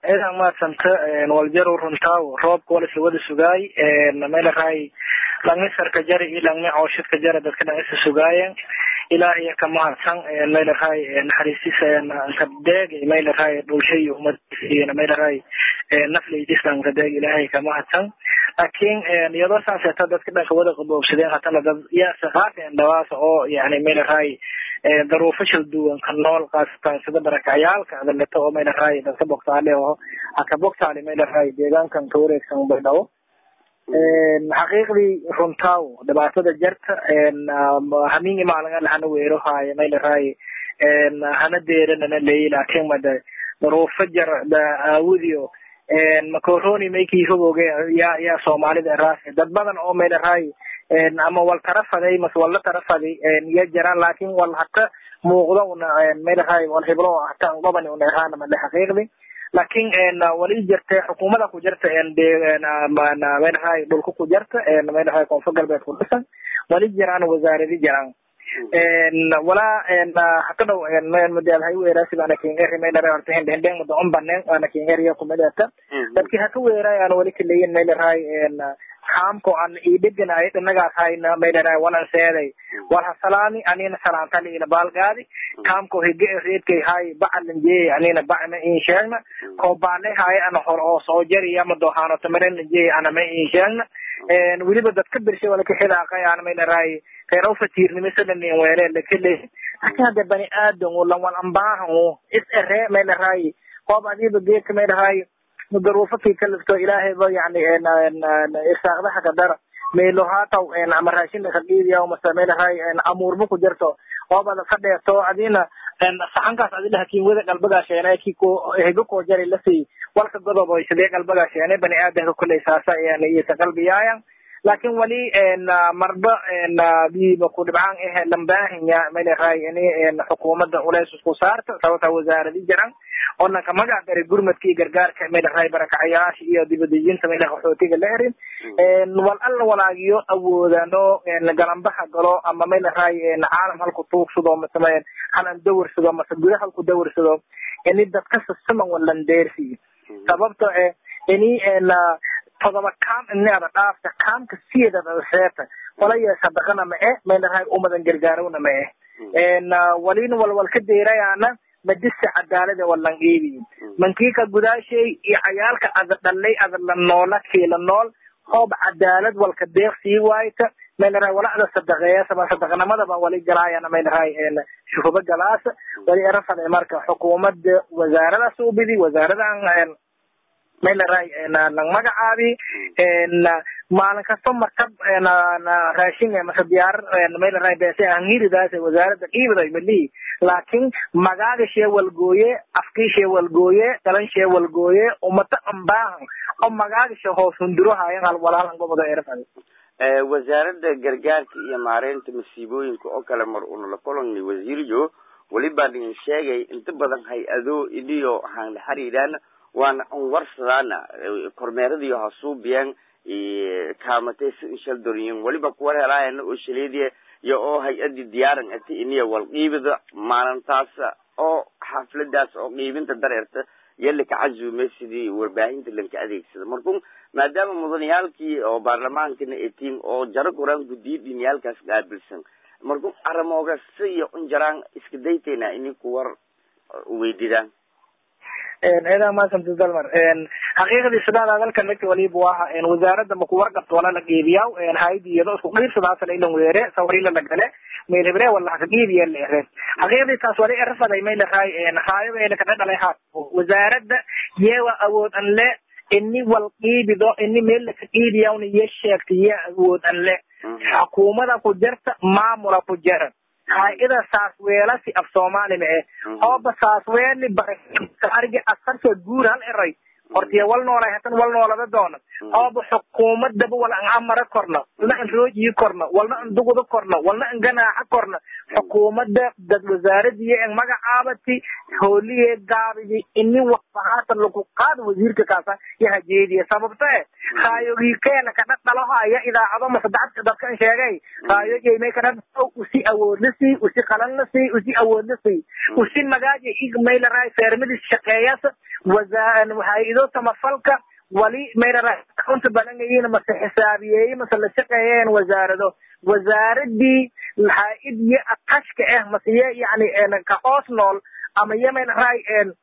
ciidan maadsanta waljaru runtaaw roobka wal isla wada sugaay maylaray langisarka jari iyo langmi cooshadka jara dadka dhan isa sugaayen ilaahiya ka mahadsan maylaray naxariistisa kadeeg maylaray dhulsha iyo umadiisa iyo maylaray nafleydisan kadeeg ilaahay ka mahadsan laakiin iyadoo saaseeta dadka dhanka wada qaboobsadeen hatana dad yaasa qaafeen dhawaasa oo yani maylaray daruufo shal duwan ka nool kaasatan sida barakacayaalka adaleto oo maylaray dadka bogtaale oo haka bogtaale maylaray deegaankan ka wareegsan baydhabo xaqiiqdii runtaaw dhibaatada jarta hamingi maalinga lahana weero haayo maylaray hana deeranana leeyi laakiin made daruufo jar aawudiyo macoroni maykii hogooge yaa yaa soomaalida raas dad badan oo maylaray ama wal tarafaday mas walla tarafaday ya jiraan laakin wal hata muuqdo una maylahay wal hiblo hata gobani una eraana male xaqiiqdi laakin wali jirte xukuumada ku jirta maylahay dhulka ku jirta maylahay koonfur galbeed ku dhisan wali jiraan wasaaradi jiraan walaa hata dhow madaadhay weeraasi baana kingeri maylaray horta hindhendheng mada on baneen waana kingeriya kumidata dadki haka weeray aan wali kaleyin maylaray kaamko an idheganay dhanagaas hayna maylaray walan seeday wal hasalaami anina salaantali ina baalgaadi kaamko hige reedkay hay bacalanjeey anina bacma in sheegna ko baale hay ana hor oo soo jariya ma dohaano tamarin lanjeey ana ma in sheegna weliba dadka birshay wala kaxidaaqay ana maylaray reer u fatiirnimo sadanin weele lakele laakin hadde bani aadan lan wal ambaahan is ere maylaray qoob adiba geedka maylaray daruufo kii kalifto ilaahay ba yani irsaaqdaha kadara meelo haataw ama raashin kaqiidiya mase meelahay amuurba ku jirto oobada fadheeto adina saxankaas adilaha kiin wada qalbagaa sheena ki ko hego koo jari lasii walka godob sidee qalbagaa sheene bani aadanka kuley saasa iyota qalbiyaayan laakin wali marba biiba ku dhibcaan eh lambaahinya maylahay ini xukuumada uleys isku saarto sababta wasaaradi jiran onanka magac dari gurmadkii gargaarka maylahay barakacayaasha iyo dibadejinta maylaha qaxootiga la erin wal alla walaagiyo awoodano galambaha galo ama maylahay caalam halku tuugsado mase halan dawarsado mase guda halku dawarsado ini dadka sasaman walandeersiyo sababto eh ini todoba kaam inaada dhaafta kaamka sideedada seeta walaya sadaqana ma e maylahay umadan gargaarowna ma eh walina walwal ka deerayaana madisa cadaalada walan iibiyo mankiika gudaashay iyo cayaalka ada dhalay ada la noola kiila nool hoob cadaalad walka deeq sii waayta maylahay walacda sadaqeeyasaba sadaqnimadaba wali galaayana maylahay shuhuba galaasa wali erafada marka xukuumada wasaaradaas ubidi wasaaradan maylaray lang magacaabi maalin kasto markab raashin mase diyaar maylaray beese angiridaas wasaarada qiibaday malihi laakin magaaga shee walgooye afkii shee walgooye galan shee walgooye umata ambaahan oo magaaga shee hoos hundurohayan hal walaalan goboda erafada wasaaradda gargaarka iyo maareynta masiibooyinka oo kale mar unala koloni wasiirjo weliba dhigin sheegay inta badan hay-ado iniyo haan la xiriiraan waana an warsadaana kormeeradiyo hasuubiyaan kaamatay si inshaldoriyin weliba kuwar helaayana oo shaleediya iyo oo hay-adii diyaaran ati iniya wal qiibida maalintaas oo xafladaas oo qiibinta dareerta iyo laka cazuumay sidii warbaahinta lanka adeegsada markun maadaama mudaniyaalkii oo baarlamaankana etiin oo jaro goraan gudiyo dhiniyaalkaas qaabilsan markun aramooga si iyo unjaraan iska daytayna ini kuwar weydidaan ciidan maasanta dalmar xaqiiqdii sidaada dalka nagta waliba waha wasaaradda maku warqabta wala la geebiyaw haydi iyado isku qiibsadaasala ilan weere sawarila la gale meel hebre wala haka geebiya la ere xaqiiqdii taas wali erafaday may lahay haayaba ena kada dhalay haat wasaaradda yewa awood an le ini wal qiibido ini meel laka qiibiyawna ye sheegta ye awood an le xukuumada ku jirta maamula ku jira hay-ada saasweelasi af soomaali ma eh hooba saasweeli barargi asarka guur hal eray hortiya wal noolay hatan wal noolada doona hooba xukuumadaba wala an amara korna walna an roojii korna walna an duguda korna walna an ganaaxa korna xukuumada dad wasaaradiyo en magacaabati hooliye gaabidi ini waxbahaatan lagu qaada wasiirka kaasa iyo hajeediya sababta e raayogii keena kadha dhalohaya idaacado mase dacadka dadkan sheegay raayogy may kadha usi awoodlasi usi qalanlasi usi awoodlasi usi magaaja maylaray feermadis shaqeeyas hay-ado samafalka wali maylaray runta balangayiin mase xisaabiyeeye mase la shaqeeyeen wasaarado wasaaradii hay-ad iyo atashka ah mase ye yani ka hoos nool ama ye maylaray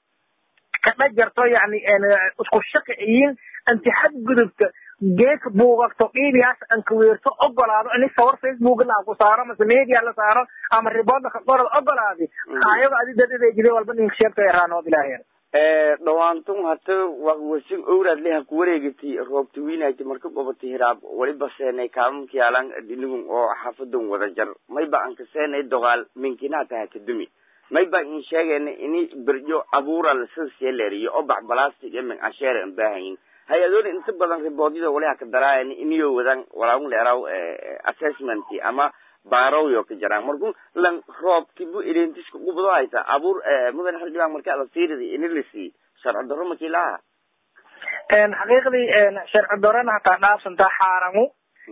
kadha jarto yani isku shaqiciyin anti xadgudubka geeka buugagto dhiibiyaas anka weerto ogolaado ini sawar facebook la ku saaro mase media la saaro ama riboodna ka qorad ogolaadi ayago adi dadadejide walba ninka sheegto eraanood ilaahay dhawaantun hata wasin owraad leha ku wareegati roobta wiinayta marka gobata hiraab waliba seenay kaamamka yaalan dhinigun oo xaafadan wada jar mayba anka seenay dogaal minkinaa taha kadumi mayba in sheegayna ini berjo abuura lasasieleeriyo oo bax balastic iyo min casheere an baahayin hay-adoona inta badan riboodyada waliha ka daraayan iniyo wadan walaun leeraw assessment ama baarowyo ka jaraan marku lan roobkibu identiska gubado hayta abuur mudan xildhibaan marka la siiridi ini lasi sharci darro makii laha xaqiiqdii sharci darrona hataa dhaafsantaa xaaramu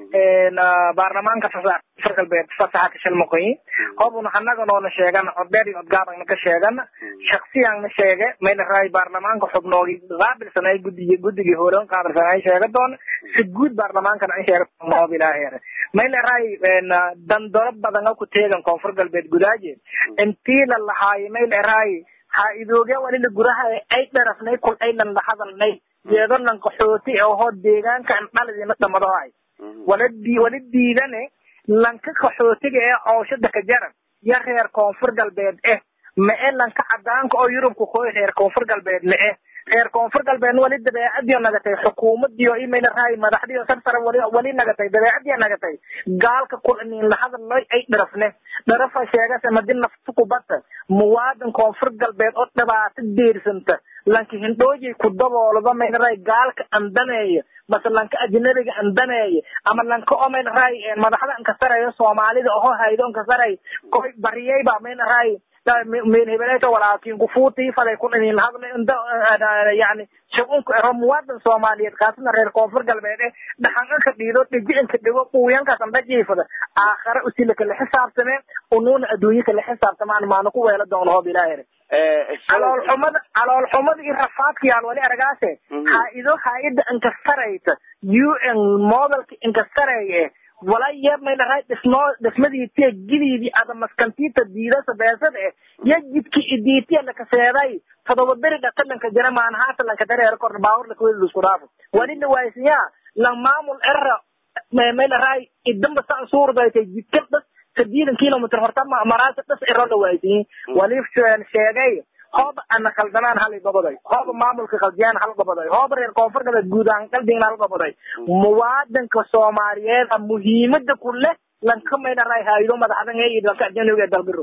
baarlamaanka far galbeed fasaxa shal moqoyi hobuna hanaganoona sheegan codbeer iyo codgaabagna ka sheegan shaksiyanna sheege mayna raay baarlamaanka xubnoogi qaabilsan ay gudigi guddigii hore qaabilsan ay sheega doona si guud baarlamaankana ay sheega noob ilaaheer mayna raay dandoro badan ku teegan koonfur galbeed gudaaje intii la lahaayo mayna raay ha idooge walila guraha ay dharafnay kul ay lan la hadalnay yeedo lan qaxooti oo deegaanka dhaladina dhamadahay waladi wali diidane lanka qaxootiga ee cooshada ka jaran ya reer koonfur galbeed eh ma e lanka cadaanka oo yurubka koy reer koonfur galbeed ma eh reer koonfur galbeedna wali dabeecadiyo nagatay xukuumadiyo imayna raay madaxdiyo sarsare wali wali nagatay dabeecadiyo nagatay gaalka kulaniin lahadalloy ay dharafne dharafa sheegase madi nafta kubata muwaadin koonfur galbeed oo dhibaato deersanta lanka hindhoojay ku daboolada mayna raay gaalka andaneeya mase lanka ajnabiga andaneeya ama lanka oo mayna raay madaxda ankasareeyo soomaalida oho haydo ankasaray koy bariyayba mayna raay meel hebeleeto walaakin kufuutii faday ku dhinin hadla inda yani shugunka ero muwaadin soomaaliyeed kaasna reer koonfur galbeed eh dhaxanka dhiido dhijicinka dhigo quuyankaas anda jiifada aakhare usila kala xisaabtame unuuna adduunye kala xisaabtamaan maana ku weela doon hoob ilaahere calool xumada calool xumada iyo rafaadka yaal wali aragaase haa-ido haa-ida inkastaraysa u n modelka inkastareeye wala yeebmayna raay dhismo dhismadiitiya gidiidii ada maskantiita diidasa beesada eh ya jidki idiitiya lakaseeday todoba beri dhatalanka jira maanahaata lanka dareero korna baawur lakaweli lusku dhaafo wali dhawaaysiyaa lan maamul era mayna raay idamba san suurdaytay jidka dhas sadiidan kilomitr horta maraasa dhas ero dhawaaysiyin wali sheegay hooba ana kaldanaan hal gabaday hooba maamulka khaldiyaan hal gabaday hooba reer koonfur galbeed guud ahaan qalbigan hal gabaday muwaadinka soomaaliyeed muhiimada ku leh lanka mayna raay haydo madaxdan ee dalka ajnabiga ee dalbirow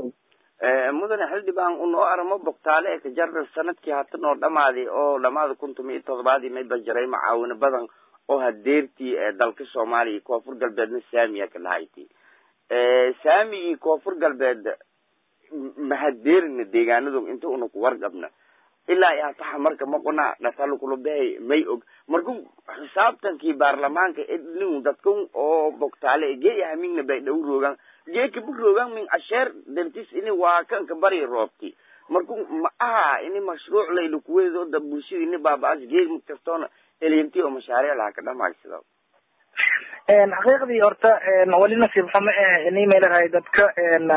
mudane xildhibaan unoo aramo bogtaale ee kajarra sanadkii hatan oo dhamaaday oo dhamaada kuntum iyo todobaadii mayba jiray macaawino badan oo hadeertii dalka soomaaliya koonfur galbeedna saamiya ka lahayti saamigii koonfur galbeed mahadeerina deegaanadu inta una ku warqabna ilaa iyo hataxa marka maqona dhasalukulabehay may og marku xisaabtankii baarlamaanka ednin dadkan oo bogtaale gee hamingna bay dhow roogan gee kabu roogan min asheer dantis ini waa kanka bari roobti marku ma aha ini mashruuc layla kuweedooda bulshada ini baaba-as gee kastoona elinti oo mashaariic laha ka dhamaysada xaqiiqdii horta wali nasiib xumo eh ini maylahay dadka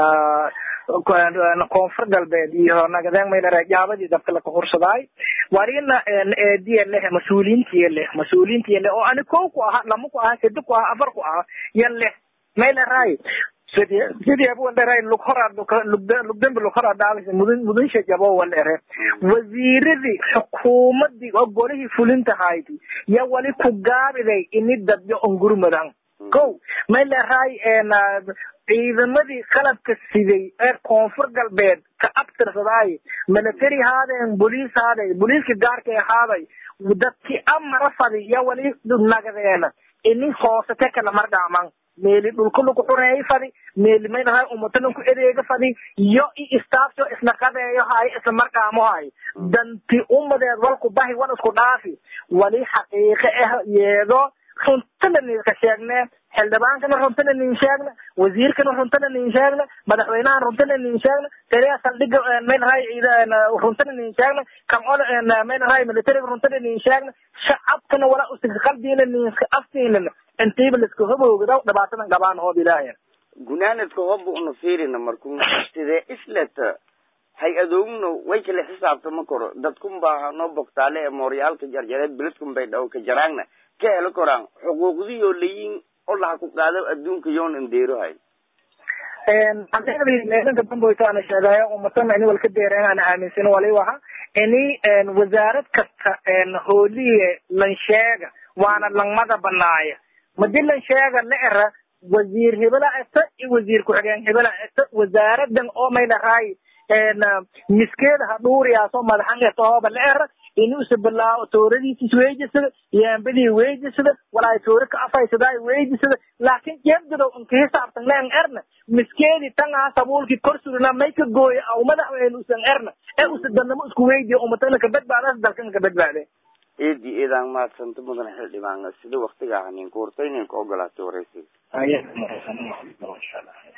koonfur galbeed iyo nagadeen maylahay jaabadii dadka laka hursadaay warina eediya leh mas-uuliyiintiya leh mas-uuliyiintiya leh oo ani kow ku aha lama ku aha sedi ku aha afar ku aha ya leh maylahay sidii sidii abuwalderay lug horaa lugdambi lug horaa dhaalisa mudun mudunsha jabo waldhere wasiiradii xukuumadii oo golihii fulinta hayti ya wali ku gaabiday ini dadyo ongurmadan kow mayleray ciidamadii qalabka siday ee koonfur galbeed ka abtirsadaay military haadeen boliis haaday boliiska gaarka ahaaday dadki amara fadi ya wali nagadeena ini hoosate kala mardhaaman meeli dhulka lagu xureeyo fadi meeli maynahay umatanan ku edeega fadi iyo i istaafso isna qadeeyo hay isla markaamo hay danti umadeed walku bahi wan isku dhaafi wali xaqiiqe ah yeedo runtana ninka sheegne xildhibaankana runtana nin sheegna wasiirkana runtana nin sheegna madaxweynaha runtana nin sheegna taliya saldhiga maynahay runtana nin sheegna kan oda maynahay militariga runtana nin sheegna shacabkana wala usiga qalbiina ninka aftiinana intiiba liska hobowgada dhibaatadan qabaan hoob ilaahay gunaanadka hooba una fiirina markuu sidee isleta hay-adoogna way kala xisaabtama koro dadkun baa noo bogtaale ee mooryaalka jarjareed beledkun bay dhaw ka jaraagna ka helo koraan xuquuqdiyoo layin oo laha ku qaado adduunka yoon indeerohay xaqiiqdii meelanka damboyto ana sheegayo umatana ini walka deereen ana aaminsan wali waha ini wasaarad kasta hooliye lan sheega waana langmada banaaya madi lan sheega la era wasiir hebela eta iyo wasiir ku-xigeen hebela eta wasaaradan oo may dhahay miskeeda ha dhuuriyaasoo madaxan eta hooba la era inuusa bilaawo tooradiisis weejisada yaambadii weejisada walaay toori ka afaysadaa weejisada laakin jeebdadow inka hisaabtan leen erna miskeedi tangaa sabuulki kor surina may ka gooya aw madaxweyne usan erna ee usa danamo isku weydiya umatana ka badbaadaas dalkan ka badbaade eedi eedaan maadsanta mudan xildhibaan sida waktiga hanin kuurta inay ka ogolaatay waraysiga aya